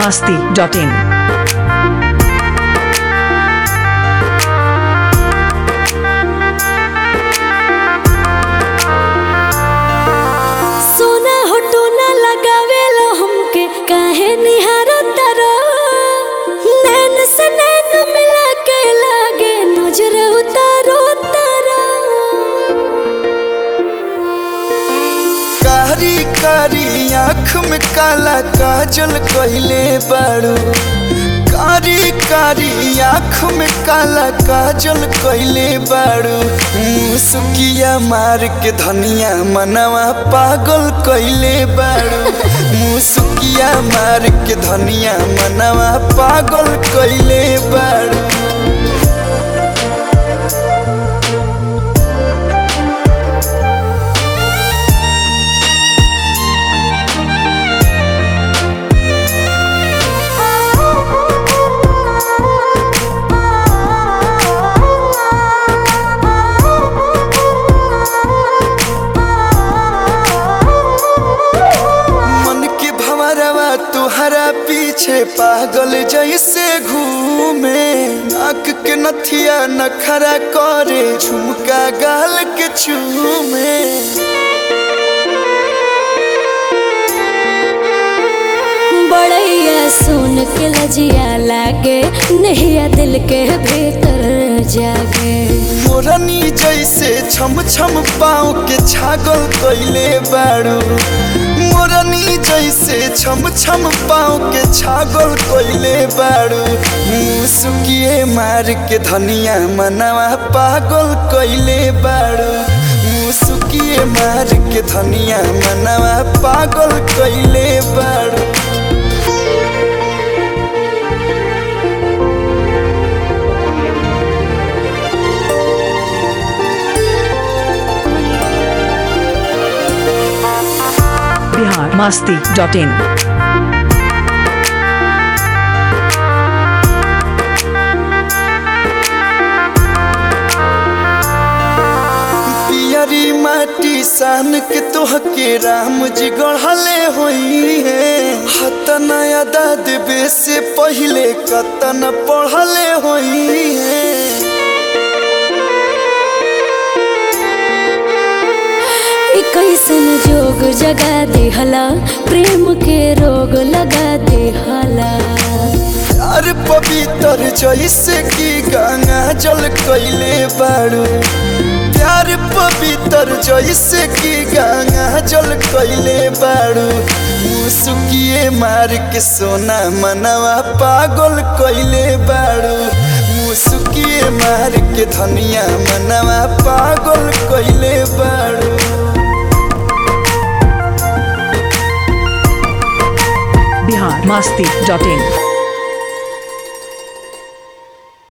masti dot in. सोना होटो ना लगावेलो हमके काहे निहारो तारो नैन से नैन मिला के लागे नजर उतारो तारो कारी कारी आँख में काला काजल कहिले बाड़ू कारी कारी आँख में काला काजल कहिले बाड़ू मुसुकिया मार के धनिया मनवा पागल कहिले बाड़ू मुसुकिया मार के धनिया मनवा पागल कहिले बाड़ू मन के भंवरवा तुहरा पीछे पागल जैसे घूमे नाक के नथिया नखरा करे झुमका गाल के चूमे बड़ैया सुन के लजिया लागे नहिया दिल के भीतर जागे मोरनी जैसे छम छम पाँव के छागल कैले बाड़ू मोरनी जैसे छम छम पाँव के छागल कैले बाड़ू मुसुकिए मार के धनिया मनवा पागल कैले बाड़ू मुसुकिए मार के धनिया मनवा पागल कैले बाड़ू Bihar masti dot in. पियरी माटी सान के तोहके राम जी गढ़ले होई है हतन अदा देवे से पहले कतन पढ़ले होई है ई कैसन जोग जगा दिहला प्रेम के रोग लगा दिहला यार पवित्र जैसे की गंगा जल कैले बाड़ू प्यार पवित्र जैसे की गंगा जल कैले बाड़ू मुसुकिए मार के सोना मनवा पागल कैले बाड़ू मुसुकिए मार के धनिया मनवा पागल कैले बाड़ू Bihar masti dot in.